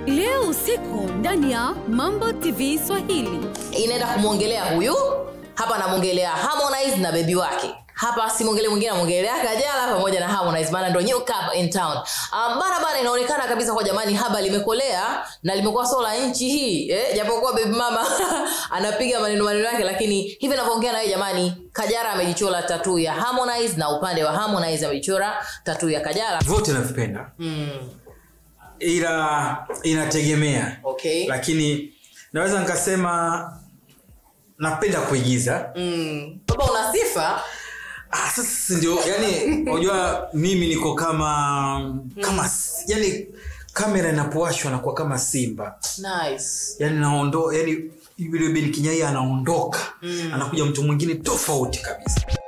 leo usiku ndani ya mambo tv swahili inaenda kumwongelea huyu hapa namwongelea harmonize na bebi wake hapa simwongelee mwingine namwongelea kajala pamoja na harmonize maana ndo new cup in town um, barabara inaonekana kabisa kwa jamani haba limekolea na limekuwa sio la nchi hii eh, japokuwa bebi mama anapiga maneno maneno yake lakini hivi navyoongea nawe jamani kajara amejichora tatu ya harmonize na upande wa harmonize amejichora tatu ya kajala vote navipenda mm, ila inategemea okay lakini naweza nikasema napenda kuigiza mm. baba una sifa ah, sasa ndio yani unajua mimi niko kama kama yani kamera inapowashwa nakuwa kama simba nice yani naondo yani yule Ben Kinyai anaondoka mm. anakuja mtu mwingine tofauti kabisa